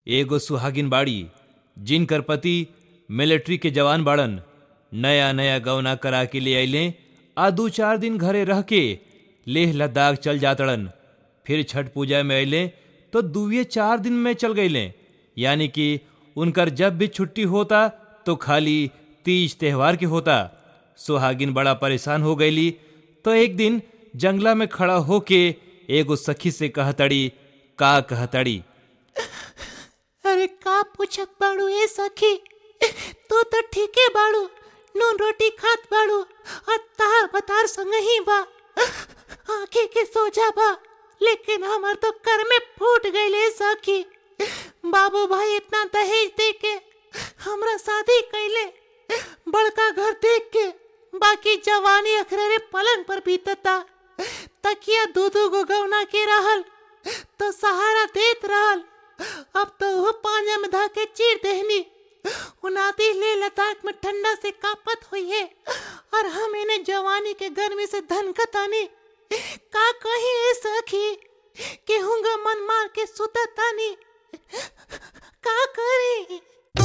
एगो सुहागिन बाड़ी जिनकर पति मिलिट्री के जवान बाड़न नया नया गवना करा के ले अइले आ दू चार दिन घरे रह के लेह लद्दाख चल जातड़न फिर छठ पूजा में अइले तो दुए चार दिन में चल गईले यानी कि उनकर जब भी छुट्टी होता तो खाली तीज त्योहार के होता सुहागिन बड़ा परेशान हो गईली तो एक दिन जंगला में खड़ा होके एगो सखी से कहतड़ी का कहतड़ी अरे का पूछत बाड़ू ए सखी तू तो ठीके बाड़ू नून रोटी खात बाड़ू और तार बतार संग ही बा आंखें के सोजा बा लेकिन हमर तो कर में फूट गईले सखी बाबू भाई इतना दहेज दे के हमरा शादी कैले बड़का घर देख के बाकी जवानी अखरे पलंग पर बीतता तकिया दू दू गो गौना के रहल तो सहारा देत रहल अब तो वो पानी में धा के चीर देहनी उनाती ले लद्दाख में ठंडा से कापत हुई है और हम इन्हें जवानी के गर्मी से धनकत आनी का कही ए सखी कि हुंगा मन मार के सुतत आनी का करी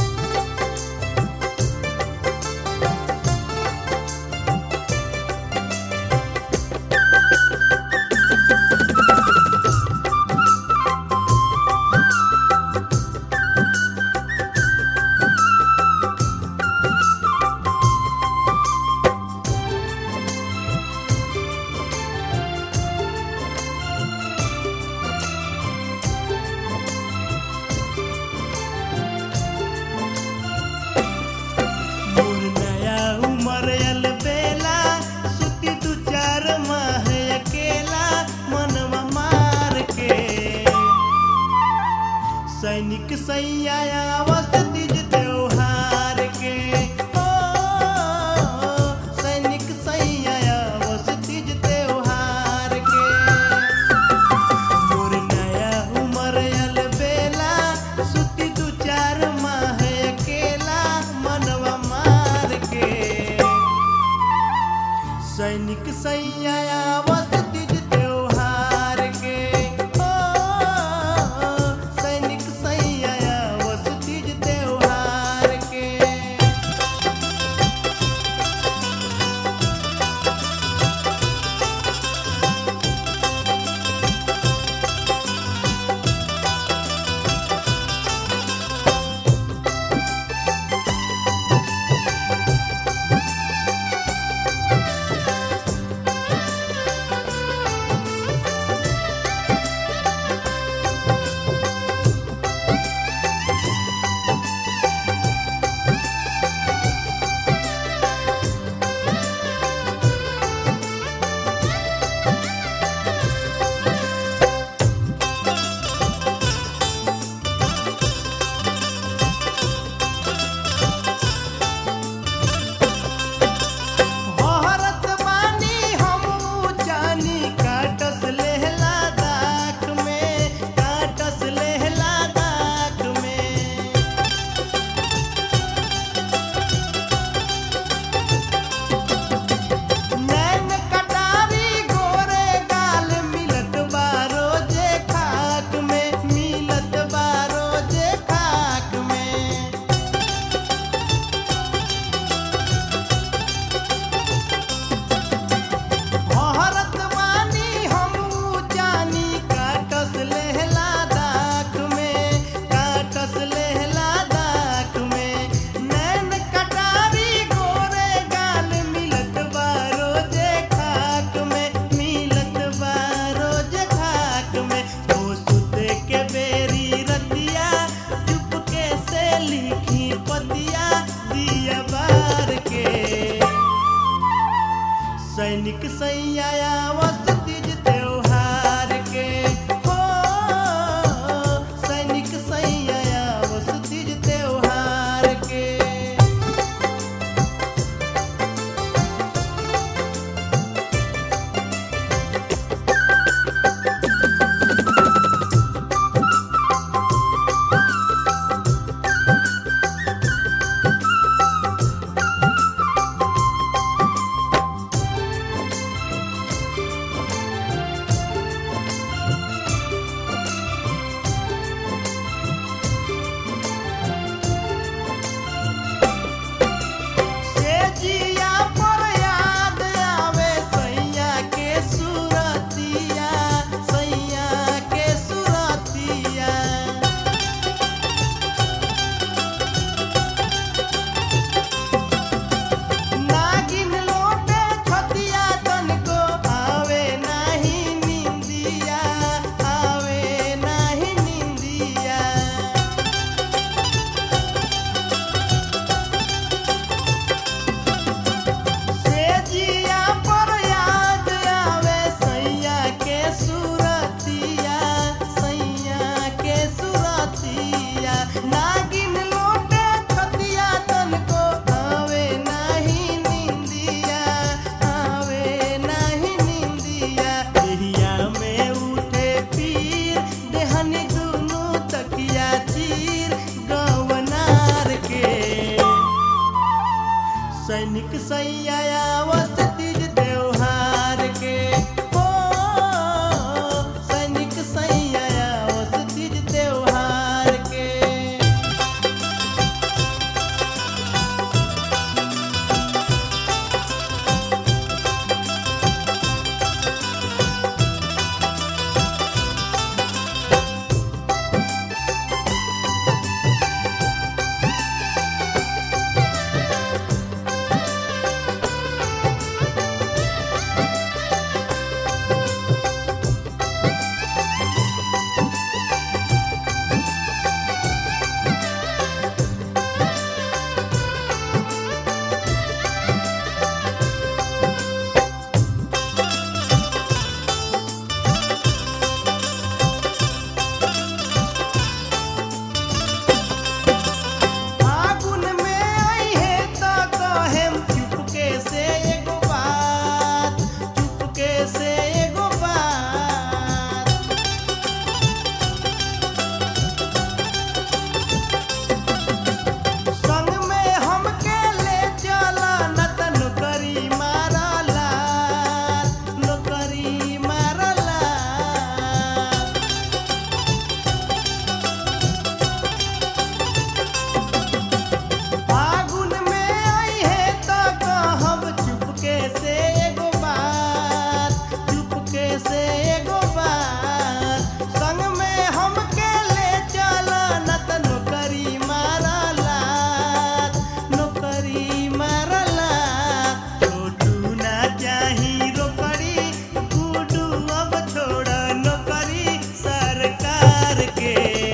मोर नया उमर आयल बेला सुती दू चार माह अकेला मनवा मार के सैनिक सैया आवस तीज त्योहार के ओ सैनिक सैया आवस तीज त्योहार के मोर नया उमर आयल बेला सुती दू चार माह अकेला मनवा मार के सैनिक सैया आवत तीज त्योहार के ओ सैनिक सैया आवत तीज त्योहार सैनिक सैया तीज त्योहार के हो सैनिक सैया तीज त्योहार के फागुन में आई है तो कहेम चुपके से एगो बात चुपके से एगो बात संग में हमके ले चला न त नौकरी मारला नौकरी मारला फागुन में आई है तो कहब चुपके से एगो बात चुपके से एगो बात संग में हमके ले चला न त नौकरी मारला नौकरी मारला छोटू ना चाही रोकड़ी गुडू अब छोड़ नौकरी सरकार के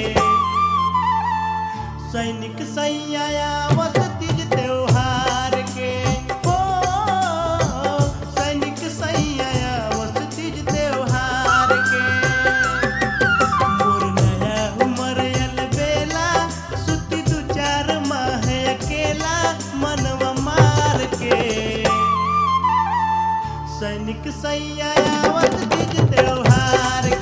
सैनिक सैया तीज त्योहार के हो सैनिक सैया तीज त्योहार के मोर नया उमर अल बेला सुती दू चार माह अकेला मनवा मार के सैनिक सैया तीज त्योहार